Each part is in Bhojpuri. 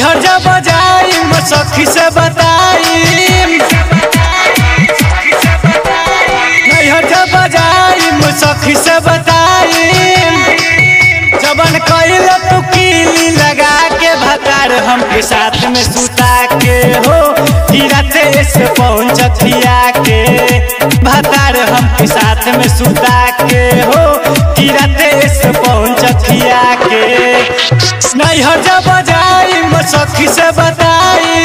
नैहर जब जाई सखी से बताई नैहर जब जाई सखी से बताई जबन कैल तू कीली लगा के भतार हमके साथ में सुता के हो गिरते से पहुंचतिया के भतार हमके साथ में सुता के हो गिरते से पहुंचतिया के नैहर जब जाई सखी से बताई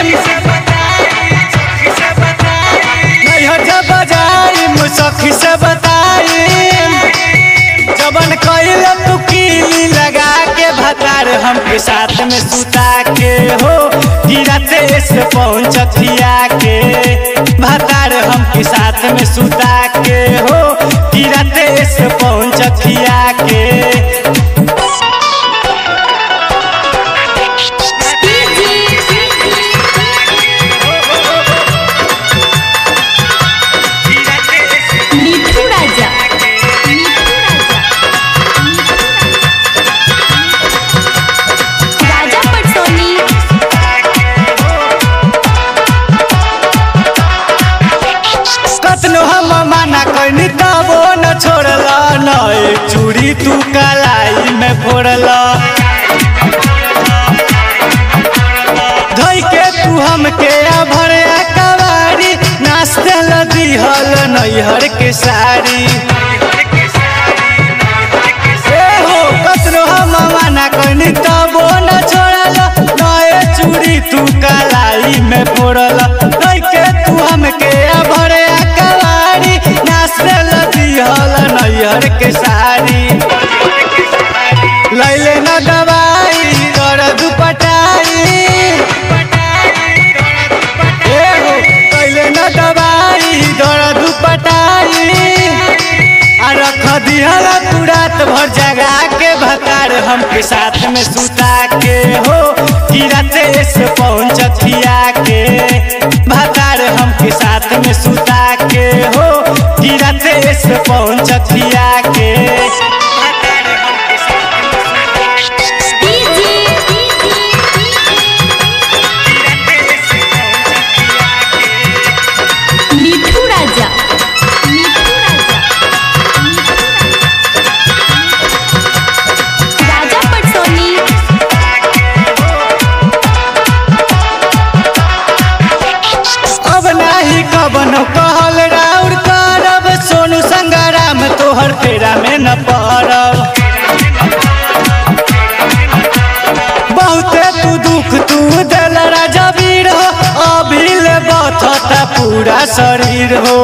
नैहर जब जाई सखी से बताई जबन कैल तू कीली लगा के भतार हमके साथ में सुता के हो गिरते से पहुंचतिया के भतार हमके साथ में सुता के हो गिरते से पहुंचतिया के मिठू राजा मिठू राजा राजा पटसोनी कतनो हम माना कैनी तबो न छोड़ला न एक चूड़ी तू कलाई में फोड़ला धई के तू हमके भरे कवारी नाश्ते ल दिहल नैहर के साड़ी ए हो कतनो हम माना कैनी तबो न छोड़ला नए चूड़ी तू कलाई में फोड़ला धई के तू हमके भरे कवारी नाश्ते ल दिहल नैहर के साड़ी लैले न दवाई दर्द पटाई ए हो लैले न दवाई दर्द पटाई आ रख दिहला तू रात भर जगा के भतार हमके साथ में सुता के हो गिरते से पहुंचतिया के भतार हमके साथ में सुता के हो गिरते से पहुंचतिया के भतार हमके साथ में मिठू राजा मिठू राजा राजा पटसोनी अब नाही कबन कहल राउर करब सोनू संगराम तोहर फेरा में न पड़ब बहुते तू दुख तू दिल राजा वीर हो अभिल बथता पूरा शरीर हो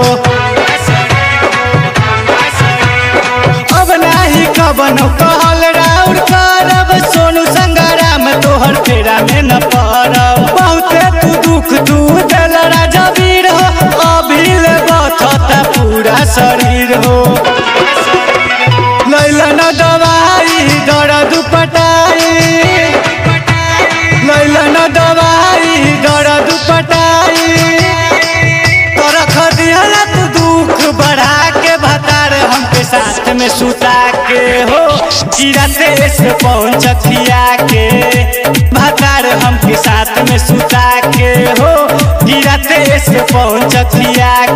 अब नाही कबन कहल राउर करब सोनू संगराम तोहर फेरा में न पड़ब बहुते तू दुख तू दिल राजा वीर हो अभिल बथता पूरा शरीर हो लैलन दवाई दर्द पटाई लैलन दवाई दर्द पटाई तोरा खदिहला तू दुख बढ़ा के भतार हमके साथ में सुता के हो गिरते से पहुंचतिया के भतार हमके साथ में सुता के हो गिरते से पहुंचतिया